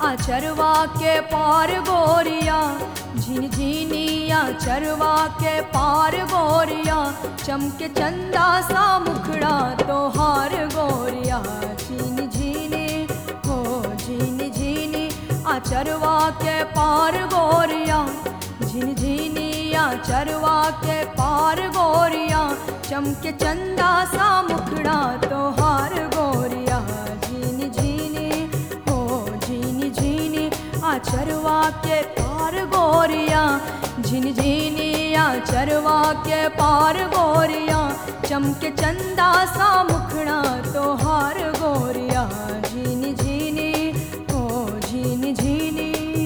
आचरवा के पार गोरिया झिन झिनिया चरवा के पार गोरिया चमके चंदा सा मुखड़ा तोहार गोरिया झिन झिनी हो झिन झिनी आचरवा के पार गोरिया झिन झिनिया चरवा के पार गोरिया चमके चंदा सा मुखड़ा तोहार गोरिया झिन झिनी हो झिनी झिनी आचरवा के पार गोरिया झिन झिनी आचरवा के पार गोरिया चमके चंदा सा मुखड़ा तोहार गोरिया झिनी झिनी हो झिनी झिनी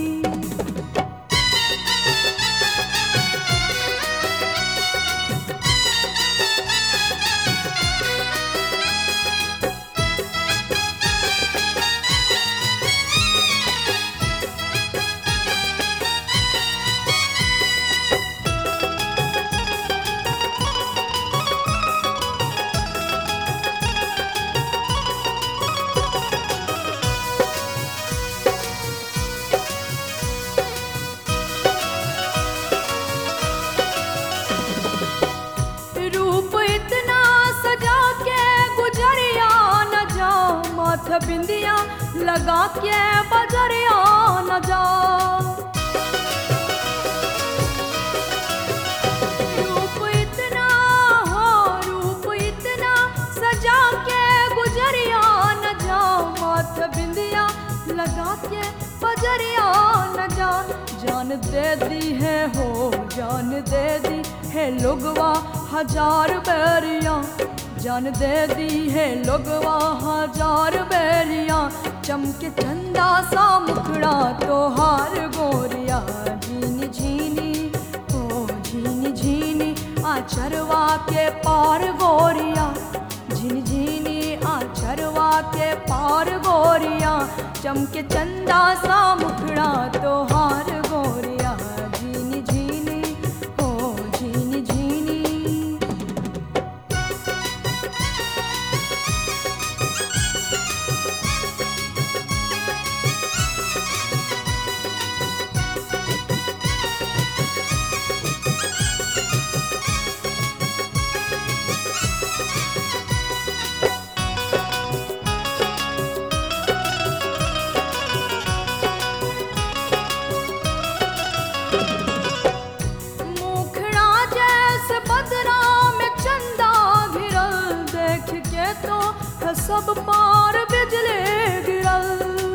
रूप इतना सजा के गुजरिया न जाओ माथ बिंदिया लगा के बजरिया न जाओ रूप इतना हो रूप इतना सजा के गुजरिया न जाओ माथ बिंदिया लगा के बजरिया न जा जान दे दी है हो जान दे दी है लोगवा हजार बैरिया जान दे दी है लोगवा हजार बैरिया चमके चंदा सा मुखड़ा तोहार गोरिया झीनी झीनी हो झीनी झीनी आचरवा के पार गोरिया झिन झिनी आचरवा के पार गोरिया चमके चंदा सा मुखड़ा तोहार गोरिया झीनी झीनी हो झीनी झीनी मुखड़ा जैसे बदरा में चंदा घिरल देख के तो है सब पार बिजली गिरल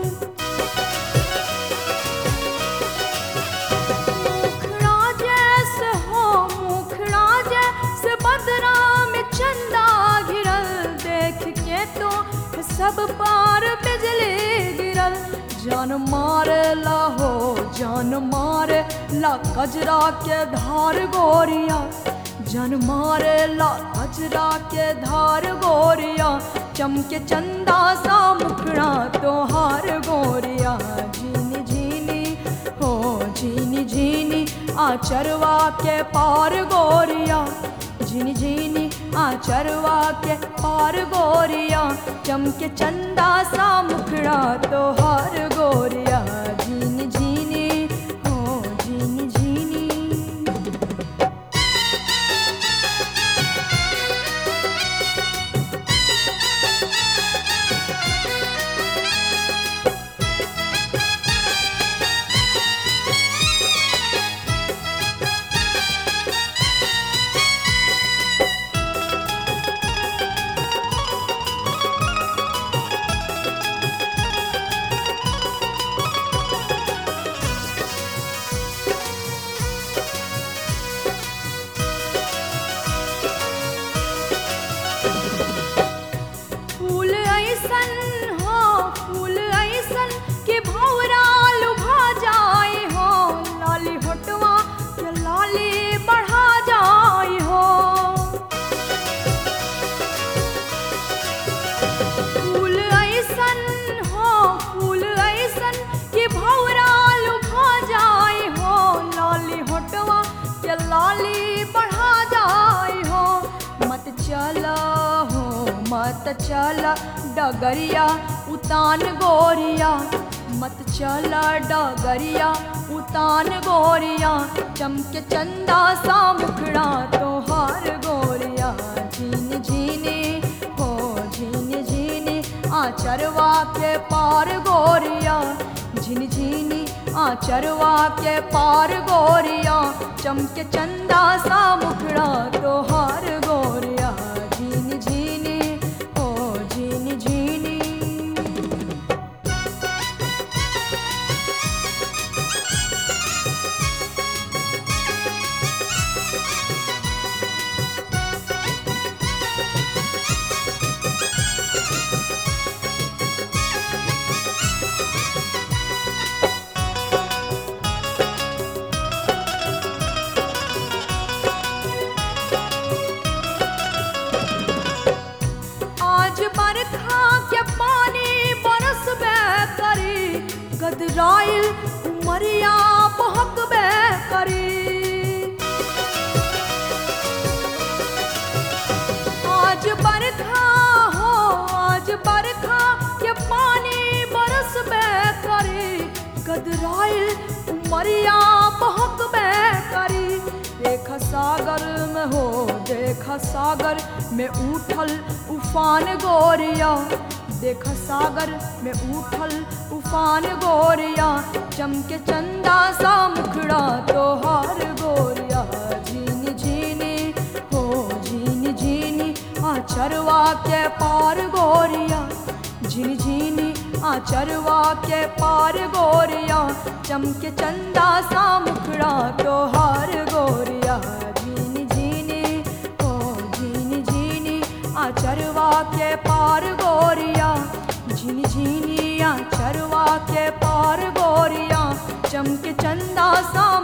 मुखड़ा जैसे हो मुखड़ा जैसे बदरा में चंदा घिरल देख के तो है सब पार बिजली गिरल जान मारे ला हो जान मारे ला कजरा के धार गोरिया जान मारे ला कजरा के धार गोरिया चमके चंदा सा मुखड़ा तोहार गोरिया झीनी झीनी हो झीनी झीनी आचरवा के पार गोरिया झिनी झिनी आचरवा के पार गोरिया चमके चंदा सा मुखड़ा तोहार गोरिया झीनी झीनी हो झीनी झीनी फूल ऐसन हो फूल ऐसन के भौरा लुभा जाए हो लाली होटवा के लाली बढ़ा जाए हो फूल ऐसन हो फूल ऐसन के भौरा लुभा जाए हो लाली होटवा के लाली बढ़ा जाए हो मत चला हो मत चला डगरिया उतान गोरिया मत चला डगरिया उतान गोरिया चमके चंदा सा मुखड़ा तोहार गोरिया झीन झीनी हो झीन झीनी आचरवा के पार गोरिया झिन झीनी आचरवा के पार गोरिया चमके चंदा सा मुखड़ा तोहार गोरिया झीन झीनी हो झीन झीनी आज बरखा के पानी बरस बे करी गदराइल उमरिया बहक बे करी आज बरखा हो आज बरखा के पानी बरस बे करी गदराइल उमरिया बहक बे करी देख सागर में हो देख सागर में उठल उफान गोरिया देख सागर में उठल उफान गोरिया चमके चंदा सा मुखड़ा तोहार गोरिया झीनी झीनी हो झीनी झीनी आचरवा के पार गोरिया झीनी झीनी आचरवा के पार गोरिया चमके चंदा सा मुखड़ा तोहार गोरिया झीनी झीनी हो झीनी झीनी आचरवा के पार गोरिया झीनी झीनी आचरवा के पार गोरिया चमके चंदा सा